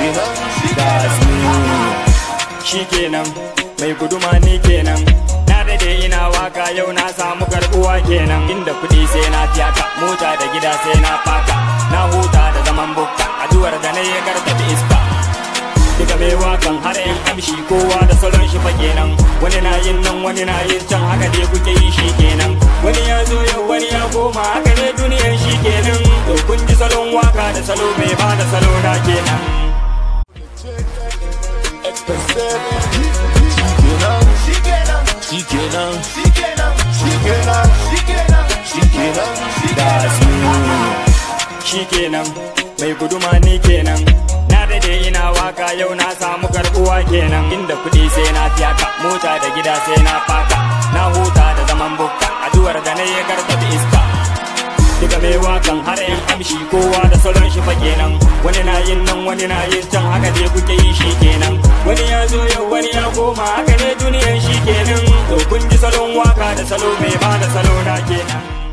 shikenan mai guduma ni kenan na dade ina waka yau na samu karbuwa kenan inda kudi sai na fiyaka mota da gida sai na faka na huta da zaman bukka addu'ar da na yi gargaɗi iska Diga mai wakan har yan amshi kowa da salon shi fa kenan wani na yin nan wani na yin can haka dai kuke yi shi kenan wani ya zo yau wani ya koma haka ne duniyar shi kenan to kun ji salon waka da salo mai ba da salo na kenan Shikenan, shikenan mai guduma ni kenan na dade ina waka yau na samu karbuwa kenan inda kudi sai na fiyaka mota da gida sai na faka na huta da zaman bukka addu'ar da na yi gargaɗi iska Diga mai wakan har yan amshi kowa da salon shi fa kenan wani na yin nan wani na yin can haka dai kuke yi shi kenan wani ya zo yau wani ya koma haka ne duniyar shi kenan to kun ji salon waka da salo mai ba da salo na kenan